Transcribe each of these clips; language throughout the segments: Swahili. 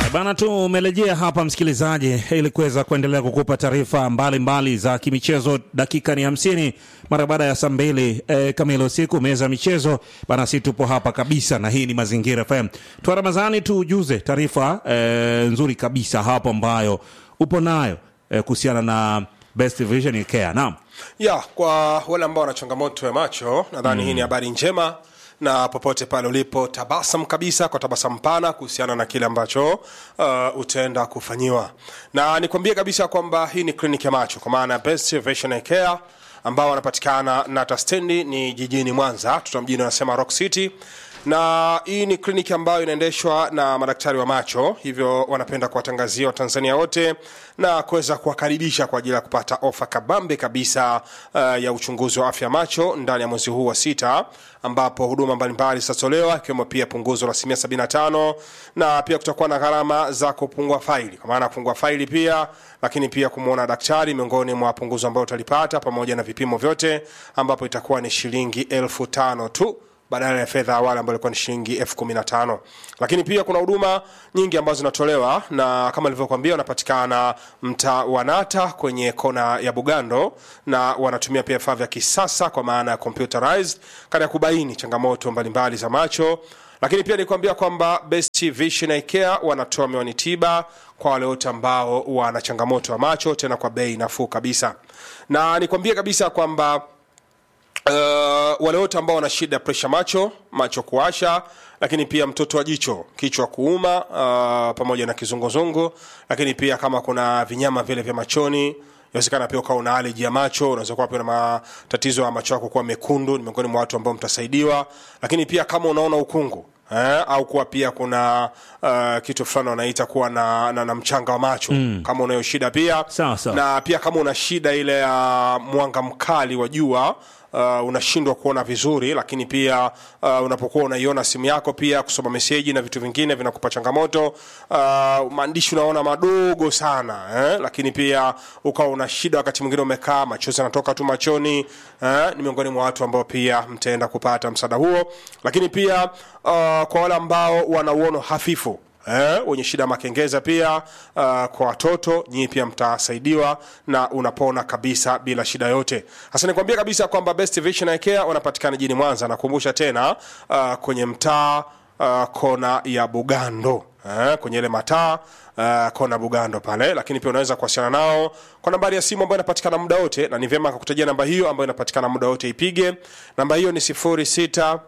Bana, tumerejea hapa msikilizaji, ili kuweza kuendelea kukupa taarifa mbalimbali za kimichezo. Dakika ni hamsini mara baada ya saa mbili e, kamili usiku. Meza ya michezo bana, si tupo hapa kabisa, na hii ni Mazingira FM. Twa Ramadhani, tujuze taarifa e, nzuri kabisa hapo ambayo upo nayo e, kuhusiana na Best Vision Care. Naam, ya kwa wale ambao wana changamoto ya macho nadhani hii ni habari njema na popote pale ulipo tabasam kabisa kwa tabasamu pana kuhusiana na kile ambacho uh, utaenda kufanyiwa na nikwambie kabisa kwamba hii ni kliniki ya macho kwa maana ya Best Vision Care ambao wanapatikana nata stendi ni jijini mwanza tuta mjini wanasema rock city na hii ni kliniki ambayo inaendeshwa na madaktari wa macho hivyo wanapenda kuwatangazia watanzania wote na kuweza kuwakaribisha kwa ajili ya kupata ofa kabambe kabisa uh, ya uchunguzi wa afya ya macho ndani ya mwezi huu wa sita ambapo huduma mbalimbali zitatolewa ikiwemo pia punguzo la asilimia 75 na pia kutakuwa na gharama za kupungua faili kwa maana ya kupungua faili pia lakini pia kumwona daktari miongoni mwa punguzo ambayo utalipata pamoja na vipimo vyote ambapo itakuwa ni shilingi elfu tano tu badala ya fedha awali ambayo ilikuwa ni shilingi elfu kumi na tano lakini pia kuna huduma nyingi ambazo zinatolewa na kama nilivyokuambia wanapatikana mtaa wa nata kwenye kona ya bugando na wanatumia pia vifaa vya kisasa kwa maana ya computerized katika kubaini changamoto mbalimbali za macho lakini pia nikuambia kwamba best vision Eye care wanatoa miwani tiba kwa wale wote ambao wana changamoto ya macho tena kwa bei nafuu kabisa na nikwambie kabisa kwamba Uh, wale wote ambao wana shida ya presha macho macho kuasha lakini pia mtoto wa jicho kichwa kuuma uh, pamoja na kizunguzungu lakini pia kama kuna vinyama vile vya machoni inawezekana pia ukawa una aleji ya macho unaweza kuwa pia na matatizo ya macho yako kuwa mekundu ni miongoni mwa watu ambao mtasaidiwa lakini pia kama unaona ukungu Eh, au kuwa pia kuna uh, kitu fulani wanaita kuwa na, na, na mchanga wa macho mm. kama unayo shida pia Sawa, sawa. na pia kama una shida ile ya mwanga mkali wa jua uh, unashindwa kuona vizuri lakini pia uh, unapokuwa unaiona simu yako pia kusoma meseji na vitu vingine vinakupa changamoto uh, maandishi unaona madogo sana eh? lakini pia ukawa una shida wakati mwingine umekaa machozi yanatoka tu machoni eh? ni miongoni mwa watu ambao pia mtaenda kupata msaada huo lakini pia uh, kwa wale ambao wana uono hafifu eh, wenye shida ya makengeza pia uh, kwa watoto nyinyi pia mtasaidiwa na unapona kabisa bila shida yote hasa nikwambia kabisa kwamba best vision Eye care wanapatikana jijini mwanza nakumbusha tena uh, kwenye mtaa uh, kona ya bugando eh, kwenye ile mataa uh, kona bugando pale lakini pia unaweza kuwasiliana nao kwa nambari ya simu ambayo inapatikana muda wote na ni vyema kakutajia namba hiyo ambayo inapatikana muda wote ipige namba hiyo ni 0678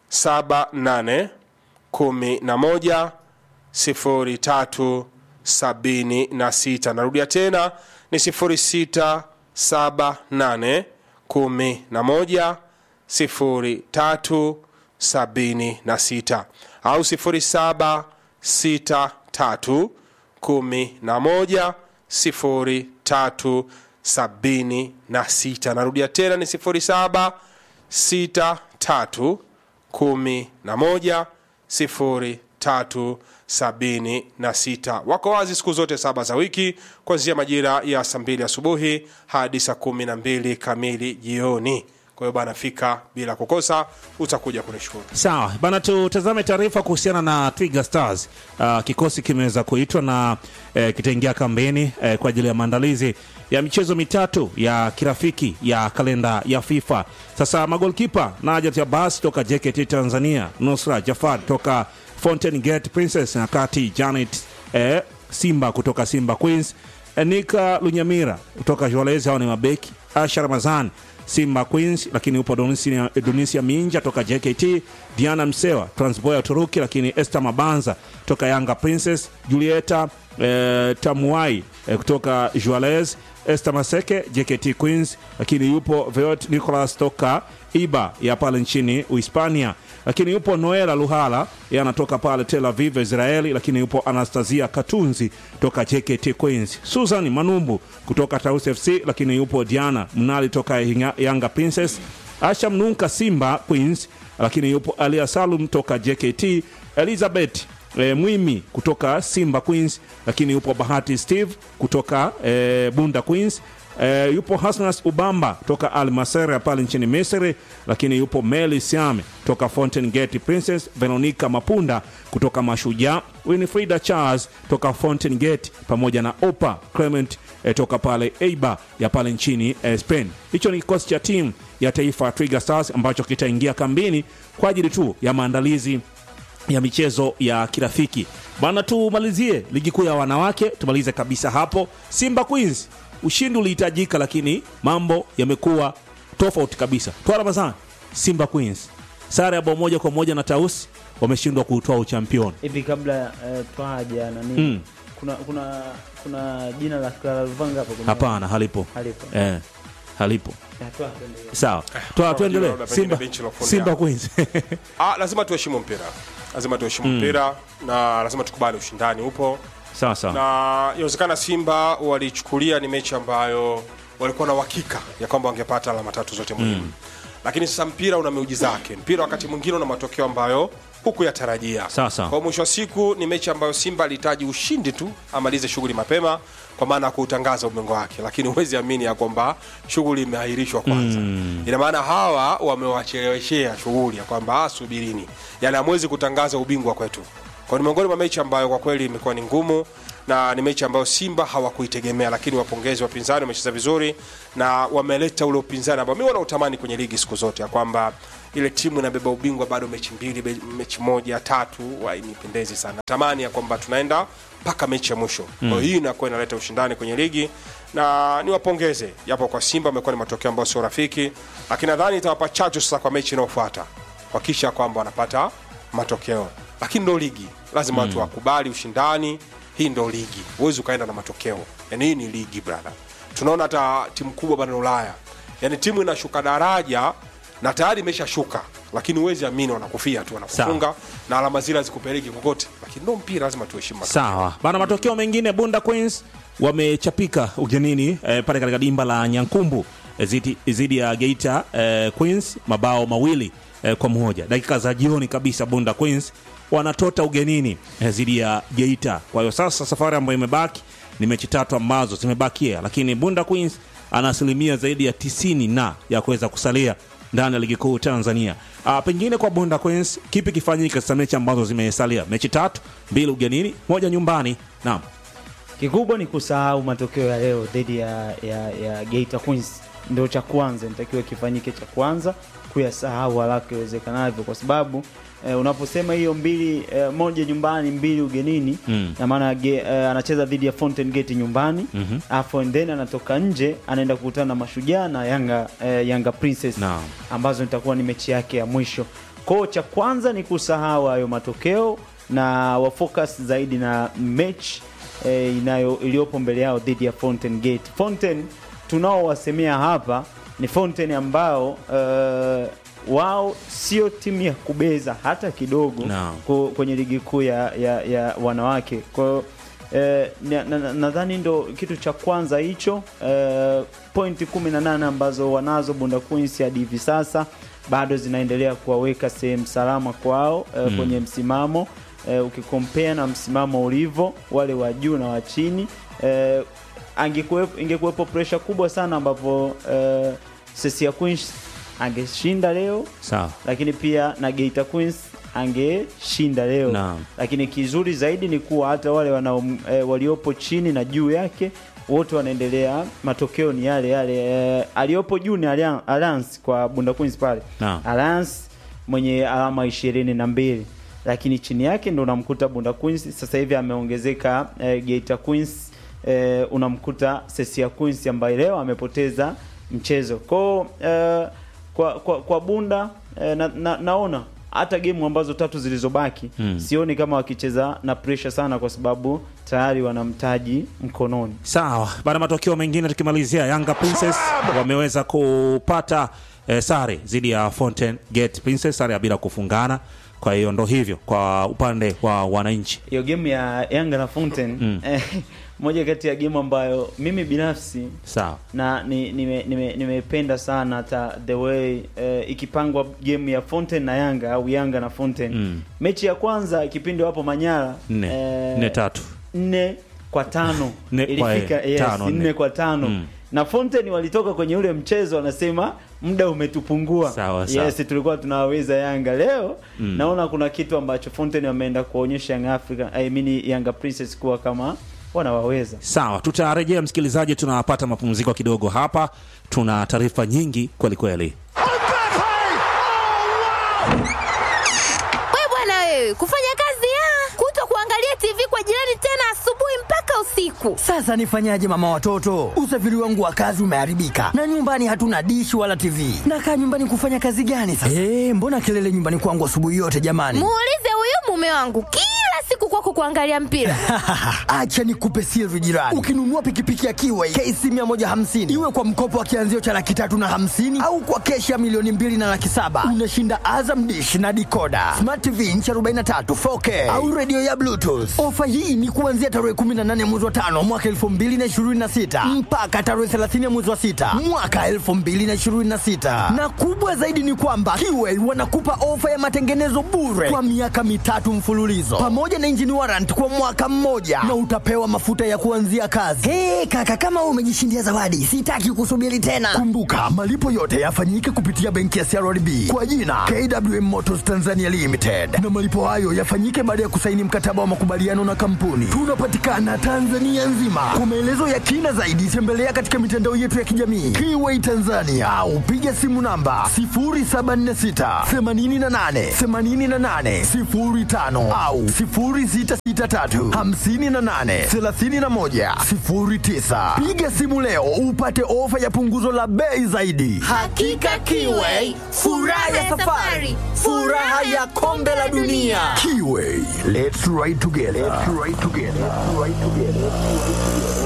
11 sifuri tatu sabini na sita narudia tena ni sifuri sita saba nane kumi na moja sifuri tatu sabini na sita au sifuri saba sita tatu kumi na moja sifuri tatu sabini na sita narudia tena ni sifuri saba sita tatu kumi na moja sifuri tatu sabini na sita wako wazi siku zote saba za wiki kuanzia majira ya saa mbili asubuhi hadi saa kumi na mbili kamili jioni kwa hiyo bana fika bila kukosa utakuja kunishukuru sawa bana, tutazame taarifa kuhusiana na Twiga Stars. Uh, kikosi kimeweza kuitwa na eh, kitaingia kambeni eh, kwa ajili ya maandalizi ya michezo mitatu ya kirafiki ya kalenda ya FIFA. Sasa magolkipa Najat Abbas toka JKT Tanzania, Nusra Jafar toka Fountain Gate Princess na kati Janet eh, Simba kutoka Simba Queens, Nika Lunyamira kutoka Jwalezi, hao ni mabeki, Asha Ramazan Simba Queens, lakini upo Donisia, Donisia Minja toka JKT, Diana Msewa Transboy ya Uturuki, lakini Esther Mabanza toka Yanga Princess, Julieta eh, Tamuai eh, kutoka Juarez, Esther Maseke JKT Queens, lakini yupo Veot Nicolas toka Iba ya pale nchini Uhispania, lakini yupo Noela Luhala yeye anatoka pale Tel Aviv Israeli, lakini yupo Anastasia Katunzi toka JKT Queens, Susan Manumbu kutoka Taus FC, lakini yupo Diana Mnali toka Yanga- Yanga Princess, Asha Mnunka Simba Queens, lakini yupo Alia Salum toka JKT, Elizabeth e, Mwimi kutoka Simba Queens, lakini yupo Bahati Steve kutoka e, Bunda Queens. E, yupo Hasnas Ubamba toka Al Masera pale nchini Misri, lakini yupo Meli Siame toka Fountain Gate Princess, Veronica Mapunda kutoka Mashujaa, Winifrida Charles toka Fountain Gate pamoja na Opa Clement e, toka pale Eibar ya pale nchini e, Spain. Hicho ni kikosi cha timu ya taifa ya Twiga Stars ambacho kitaingia kambini kwa ajili tu ya maandalizi ya michezo ya kirafiki bana. Tumalizie ligi kuu ya wanawake, tumalize kabisa hapo. Simba Queens, ushindi ulihitajika, lakini mambo yamekuwa tofauti kabisa. Twala Bazan, Simba Queens sare ya bao moja kwa moja na Tausi, wameshindwa kuutoa uchampioni. hivi kabla eh, twaja na nini Mm. kuna kuna kuna jina la Clara Luvanga hapo kwenye- Hapana, halipo halipo eh, halipo. Ya, twa, tuendelee. Sawa, Twala, tuendelee. labda pengine Simba, benchi la ufundi Simba hapo. Queens Ah, lazima tuheshimu mpira lazima tuheshimu mpira na lazima tukubali ushindani upo sawa sawa, na inawezekana Simba walichukulia ni mechi ambayo walikuwa na uhakika ya kwamba wangepata alama tatu zote muhimu lakini sasa mpira una miujiza yake mpira wakati mwingine una matokeo ambayo hukuyatarajia Sawa, sawa. kwa mwisho wa siku ni mechi ambayo Simba alihitaji ushindi tu amalize shughuli mapema kwa maana ya kuutangaza ubingwa wake lakini huwezi amini ya kwamba shughuli imeahirishwa kwanza ina maana hawa wamewacheleweshea shughuli ya kwamba "Ah, subirini yani hamwezi kutangaza ubingwa kwetu kwa ni miongoni mwa mechi ambayo kwa kweli imekuwa ni ngumu na ni mechi ambayo Simba hawakuitegemea, lakini wapongezi wapinzani, wamecheza vizuri na wameleta ule upinzani ambao mimi wanautamani kwenye ligi siku zote, ya kwamba ile timu inabeba ubingwa bado mechi mbili, be- mechi moja tatu, hainipendezi sana. Tamani ya kwamba tunaenda mpaka mechi ya mwisho. Kwa hiyo hii inakuwa inaleta ushindani kwenye ligi na niwapongeze, japo kwa Simba amekuwa ni matokeo ambayo sio rafiki, lakini nadhani itawapa chachu sasa kwa mechi inayofuata kuhakikisha kwamba wanapata matokeo lakini ndo ligi lazima watu wakubali ushindani hii ndo ligi huwezi ukaenda na matokeo yani hii ni ligi brother tunaona hata timu kubwa barani ulaya yani timu inashuka daraja na tayari imeshashuka lakini huwezi amini wanakufia tu wanakufunga na alama zile hazikupeleki kokote lakini ndo mpira lazima tuheshimu matokeo. Sawa bana, matokeo mengine Bunda Queens wamechapika ugenini eh, pale katika dimba la Nyankumbu eh, zidi, zidi ya Geita eh, Queens mabao mawili eh, kwa moja. Dakika za jioni kabisa Bunda Queens wanatota ugenini eh, zidi ya Geita. Kwa hiyo sasa safari ambayo imebaki ni mechi tatu ambazo zimebakia, lakini Bunda Queens ana asilimia zaidi ya tisini na ya kuweza kusalia ndani ya ligi kuu Tanzania. Ah, pengine kwa Bunda Queens kipi kifanyike sasa mechi ambazo zimesalia? Mechi tatu, mbili ugenini, moja nyumbani. Naam. kikubwa ni kusahau matokeo ya leo dhidi ya, ya, ya Geita Queens ndio cha kwanza nitakiwa kifanyike cha kwanza kuyasahau haraka iwezekanavyo kwa sababu eh, unaposema hiyo mbili eh, moja nyumbani mbili ugenini Mm. na maana ge- eh, anacheza dhidi ya Fountain Gate nyumbani Mhm. afu and then anatoka nje anaenda kukutana na Mashujaa na Yanga eh, Yanga Princess Naam. ambazo nitakuwa ni mechi yake ya mwisho. Kwao cha kwanza ni kusahau hayo matokeo na wafocus zaidi na mechi eh, inayo iliyopo mbele yao dhidi ya Fountain Gate. Fountain tunaowasemea hapa ni Fountain ambao eh, wao sio timu ya kubeza hata kidogo Naam. ku- kwenye ligi kuu ya, ya, ya wanawake. Kwa hiyo eh, na- na- na- nadhani ndo kitu cha kwanza hicho eh, pointi 18 ambazo wanazo Bunda Queens hadi hivi sasa bado zinaendelea kuwaweka sehemu salama kwao eh, kwenye msimamo eh, ukikompea na msimamo ulivyo wale wa juu na wa chini eh, angekuwepo- ingekuwepo presha kubwa sana ambapo eh, Sesia Queens angeshinda leo Sawa. lakini pia na Geita Queens angeshinda leo Naam. lakini kizuri zaidi ni kuwa hata wale wanao, e, waliopo chini na juu yake wote wanaendelea, matokeo ni yale yale. E, aliyopo juu ni Allian- Alliance kwa Bunda Queens pale Naam. Alliance mwenye alama ishirini na mbili lakini chini yake ndo unamkuta Bunda Queens sasa hivi ameongezeka e, Geita Queens e, unamkuta Sesia Queens ambaye leo amepoteza mchezo kwao e, kwa, kwa, kwa Bunda e, na, na, naona hata gemu ambazo tatu zilizobaki Mm. sioni kama wakicheza na pressure sana, kwa sababu tayari wana mtaji mkononi. Sawa, baada ya matokeo mengine tukimalizia, Yanga Princess wameweza kupata eh, sare dhidi ya Fountain Gate Princess, sare ya bila kufungana. kwa hiyo ndo hivyo kwa upande wa wananchi hiyo game ya Yanga na Fountain Mm. eh, moja kati ya game ambayo mimi binafsi sawa na ni- nime- nime- nimependa sana hata the way eh, ikipangwa game ya Fountain na Yanga au Yanga na Fountain Mm. mechi ya kwanza kipindi wapo Manyara nne eh, nne tatu nne kwa tano Nne kwa- ilifika eh, yes, tano, nne. nne kwa tano Mm. na Fountain walitoka kwenye ule mchezo wanasema muda umetupungua Sawa, sawa. yes tulikuwa tunawaweza Yanga leo Mm. naona kuna kitu ambacho Fountain wameenda kuonyesha Young Africa I mean Yanga Princess kuwa kama wanawaweza sawa tutarejea msikilizaji tunapata mapumziko kidogo hapa tuna taarifa nyingi kwelikweli We bwana wewe, kufanya kazi ya kuto kuangalia TV kwa jirani tena asubuhi mpaka usiku. Sasa nifanyaje mama watoto? Usafiri wangu wa kazi umeharibika na nyumbani hatuna dishi wala TV. Nakaa nyumbani kufanya kazi gani sasa? Eh, mbona kelele nyumbani kwangu asubuhi yote jamani? Muulize huyu mume wangu kila siku kwako kuangalia mpira. Acha nikupe siri jirani. Ukinunua pikipiki ya Kiway KC 150 iwe kwa mkopo wa kianzio cha laki tatu na hamsini au kwa keshi ya milioni mbili na laki saba unashinda Azam dish na dikoda smart TV inchi 43 4K au redio ya Bluetooth. Ofa hii ni kuanzia tarehe 18 mwezi wa tano mwaka 2026 mpaka tarehe 30 mwezi wa sita mwaka 2026 na kubwa zaidi ni kwamba Kiway wanakupa ofa ya matengenezo bure kwa miaka mitatu mfululizo pamoja na engine warrant kwa mwaka mmoja na utapewa mafuta ya kuanzia kazi. Hey, kaka kama wewe umejishindia zawadi, sitaki kusubiri tena. Kumbuka malipo yote yafanyike kupitia benki ya CRDB kwa jina KWM Motors Tanzania Limited, na malipo hayo yafanyike baada ya kusaini mkataba wa makubaliano na kampuni. Tunapatikana Tanzania nzima. Kwa maelezo ya kina zaidi, tembelea katika mitandao yetu ya kijamii Kiway Tanzania au piga simu namba 0746 88 88 05 au 0663 58 31 09. Piga simu leo upate ofa ya punguzo la bei zaidi. Hakika Kiway, furaha ya safari, furaha ya kombe la dunia. Kiway, let's ride together. Let's ride together. Let's ride together.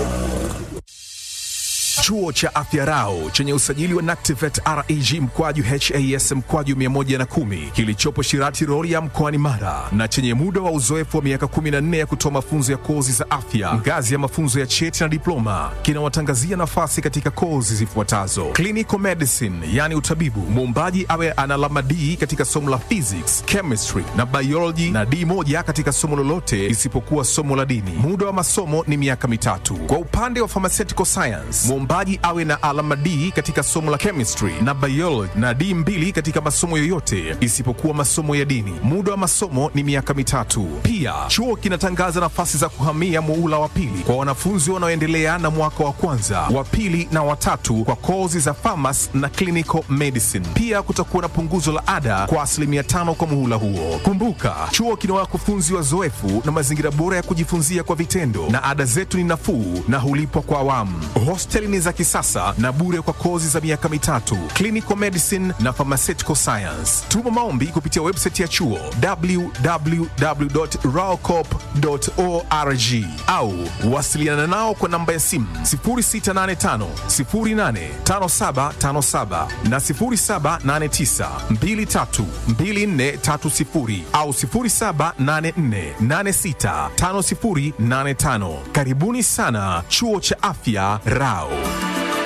Chuo cha Afya Rau chenye usajili wa NACTIVET REG mkwaju HAS mkwaju 110 kilichopo Shirati Rorya mkoani Mara na chenye muda wa uzoefu wa miaka 14 ya kutoa mafunzo ya kozi za afya ngazi ya mafunzo ya cheti na diploma kinawatangazia nafasi katika kozi zifuatazo: clinical medicine, yani utabibu, muombaji awe ana alama D katika somo la physics, chemistry na biology na D moja katika somo lolote isipokuwa somo la dini. Muda wa masomo ni miaka mitatu. Kwa upande wa pharmaceutical science, mwombaji awe na alama D katika somo la chemistry na biology na D mbili katika masomo yoyote isipokuwa masomo ya dini. Muda wa masomo ni miaka mitatu. Pia chuo kinatangaza nafasi za kuhamia muula wa pili kwa wanafunzi wanaoendelea na mwaka wa kwanza, wa pili na watatu kwa kozi za pharmacy na clinical medicine. Pia kutakuwa na punguzo la ada kwa asilimia tano kwa muhula huo. Kumbuka, chuo kina wakufunzi wazoefu na mazingira bora ya kujifunzia kwa vitendo, na ada zetu ni nafuu na hulipwa kwa awamu. Hosteli ni za kisasa na bure kwa kozi za miaka mitatu, clinical medicine na pharmaceutical science. Tuma maombi kupitia website ya chuo www.raocop.org au wasiliana nao kwa namba ya simu 0685 085757 na 0789 232430 au 0784865085. Karibuni sana chuo cha afya Rao.